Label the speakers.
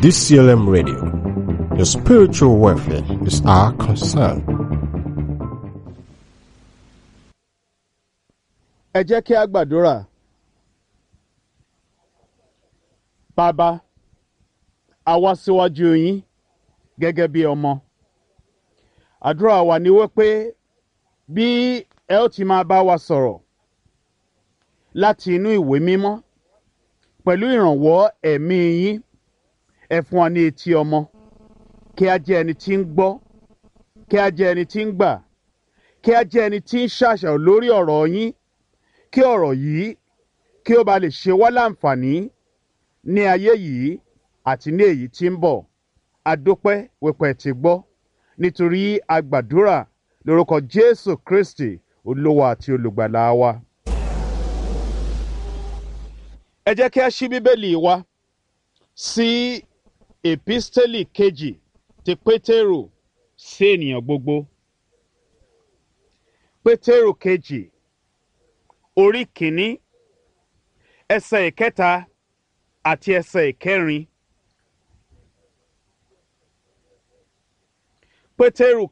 Speaker 1: DCLM Radio. Your spiritual welfare is our concern.
Speaker 2: ẹ jẹ́ kí a gbàdúrà. bàbá a wá síwájú yín gẹ́gẹ́ bí ọmọ. àdúrà wa ni wípé bí ẹ ó ti máa bá wa sọ̀rọ̀ láti inú ìwé mímọ́ pẹ̀lú ìrànwọ́ ẹ̀mí yín ẹ fún wa ní etí ọmọ kí a jẹ́ ẹni tí ń gbọ́ kí a jẹ́ ẹni tí ń gbà kí a jẹ́ ẹni tí ń ṣàṣàrò lórí ọ̀rọ̀ yín kí ọ̀rọ̀ yìí kí ó ba lè ṣe wá láǹfààní ní ayé yìí àti ní èyí tí ń bọ̀ adópẹ́ wípé ti gbọ́ nítorí agbàdúrà lórúkọ Jésù Kristi olówó àti olùgbàlà wa. ẹ jẹ́ kí a ṣí bíbélì wa sí èpísítélì kejì ti Pétérù sí ènìyàn gbogbo. Pétérù kejì orí kìíní ẹsẹ̀ ìkẹta àti ẹsẹ̀ ìkẹrin. Pétérù